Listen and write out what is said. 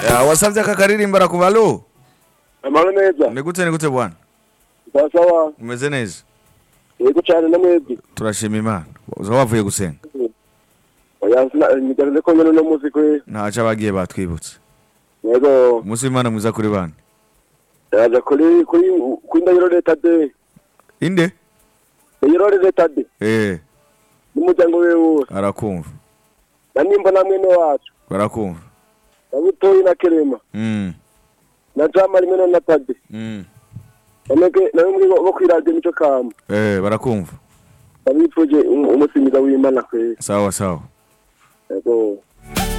Ya, wasavye aka karirimbo arakubalo amahoro neza ni gute ni gute bwana sawa sawa umeze neza yego cyane na mwebwe turashima imana uza wavuye gusenga oya sina nigaragaze ko nyine uno munsi kwe ntaco abagiye batwibutse yego umunsi w'imana mwiza kuri bane yaje kuri kuri kuri ndahiro leta de inde ndahiro leta de eh n'umuryango we wose arakumva na nimba na mwene wacu barakumva na butoyi na kerema mm na jama rimwe na natade mm namwe nawe muri bo kwiradiyo nicyo kamba eh barakumva ndabifuje umunsi mwiza w'imana kwe sawa sawa yego